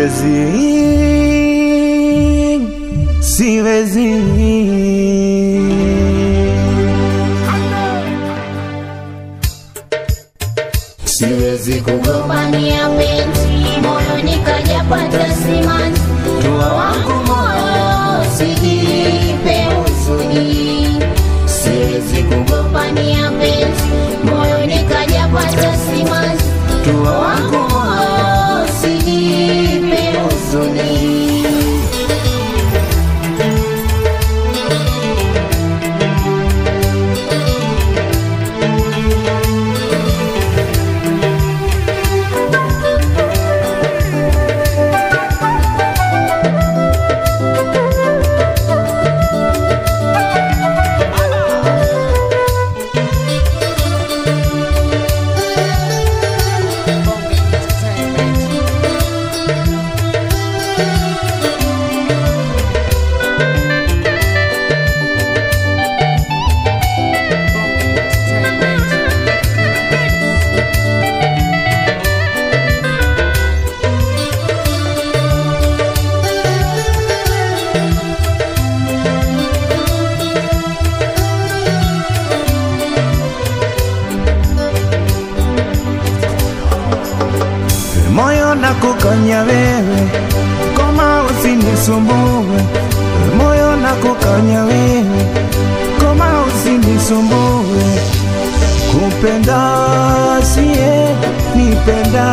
siwezi, siwezi. Siwezi kugombania penzi, moyo nikajapata simanzi. Tua wangu moyo, sijipe huzuni. Siwezi kugombania penzi, moyo nikajapata simanzi. Tua wangu moyo, sijipe huzuni. moyo na kukanya wewe, koma usinisumbue. Moyo na kukanya wewe, koma usinisumbue. Kupenda siye nipenda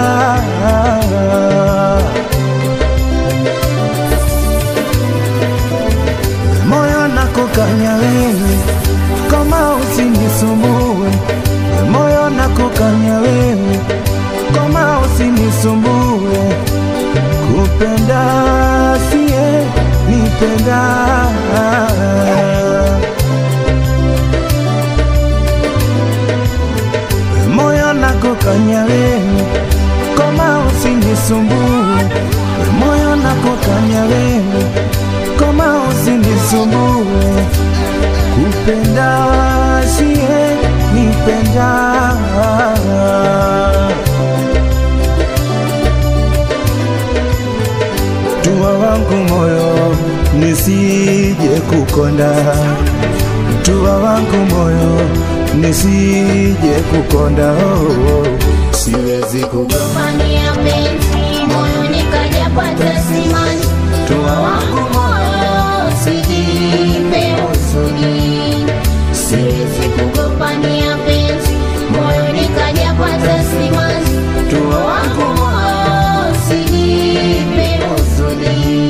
moyo na kukanya wewe, koma usinisumbue. Moyo na kukanya wewe koma usinisumbue, kupenda siye nipenda. Moyo na kukanya wewe, koma usinisumbue. Moyo na kukanya wewe, koma usinisumbue, kupenda siye nipenda. Tua wangu moyo nisije kukonda, tua wangu moyo nisije kukonda. Oh, oh. Siwezi kugonga Gombania penzi, moyo nikajapata simanzi. Tua wangu moyo, sijipe huzuni. Siwezi kugombania penzi, moyo nikajapata simanzi. Tua wangu moyo, sijipe huzuni.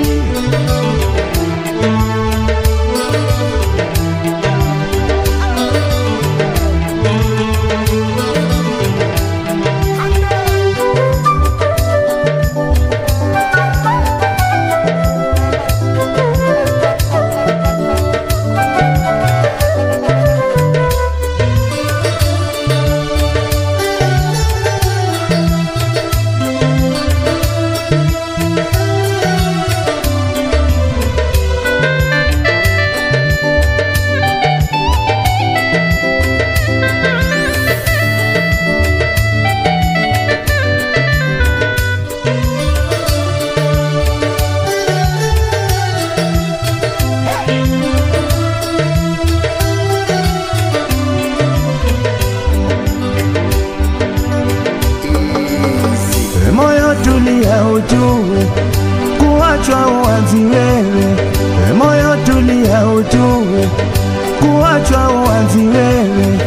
moyo tulia, ujue kuachwa uanzi wewe. Moyo tulia, ujue kuachwa uanzi wewe.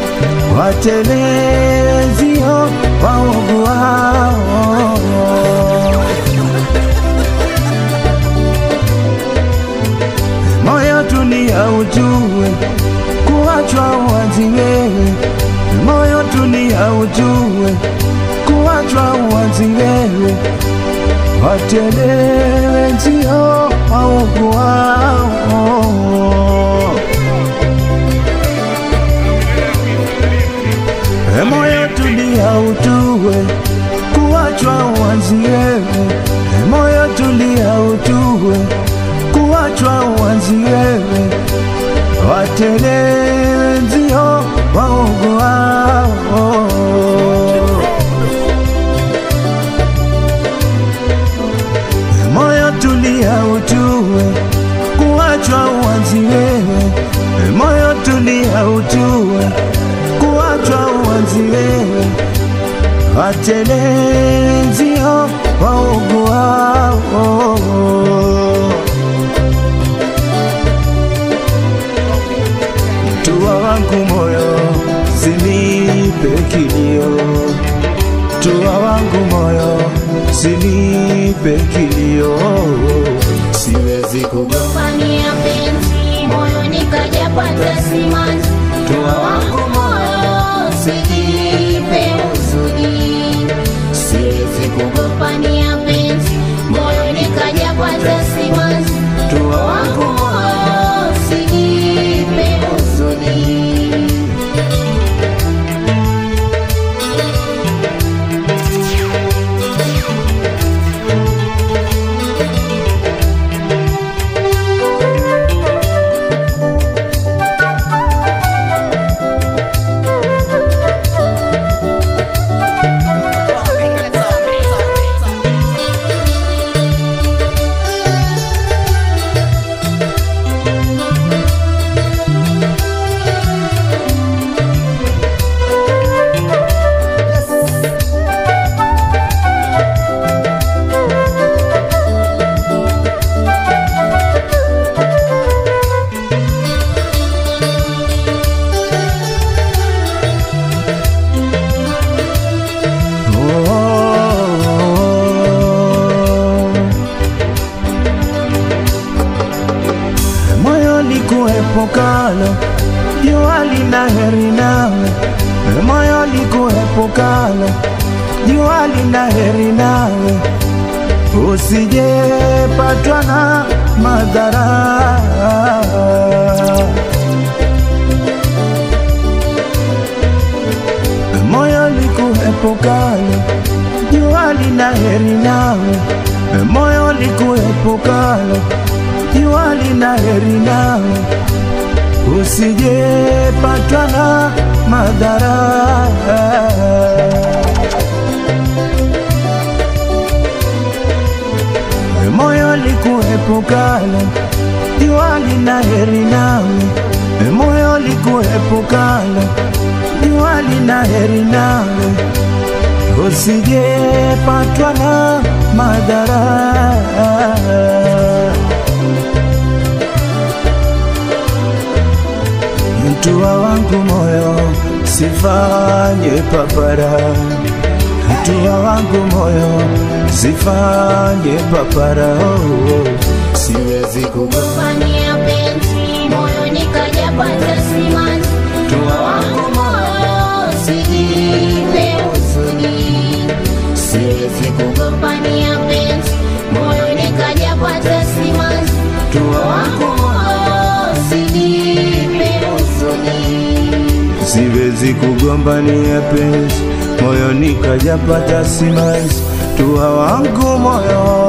Watelezio waovu wao moyo tulia, ujue kuachwa uanzi wewe. Moyo tulia, ujue kuachwa uanzi wewe. Watelezio waovu wao E moyo tulia, ujue kuachwa uanzi wewe. E moyo tulia, ujue kuachwa uanzi wewe. Watelezio waovu wao telenzio wauguao tua wangu moyo sinipe kilio tua wangu moyo sinipe kilio siwezi kugo Fania penzi moyoni kajapata simanzi Tua wangu moyo sijipe huzuni Siwezi kugombania penzi moyoni kajapata simanzi Tua wangu moyo sijipe huzuni moyo likuepukalo jua lina heri nawe moyo likuepukalo jua lina heri nawe usijepatwa na madhara moyo likuepukalo jua lina heri nawe moyo likuepukalo jua lina heri nawe usijepatwa na madhara moyo likuepukalo jua lina heri nawe moyo likuepukalo jua lina heri nawe usijepatwa na madhara mtua wangu moyo sifanye papara mtua wangu moyo sifanye papara oh, oh. siwezi kugo Fania penzi moyoni kajapata simanzi Tua wangu moyo sijipe huzuni Siwezi kugombania penzi moyoni kajapata simanzi Tua wangu moyo sijipe huzuni siwezi kugombania penzi moyoni kajapata simanzi tua wangu moyo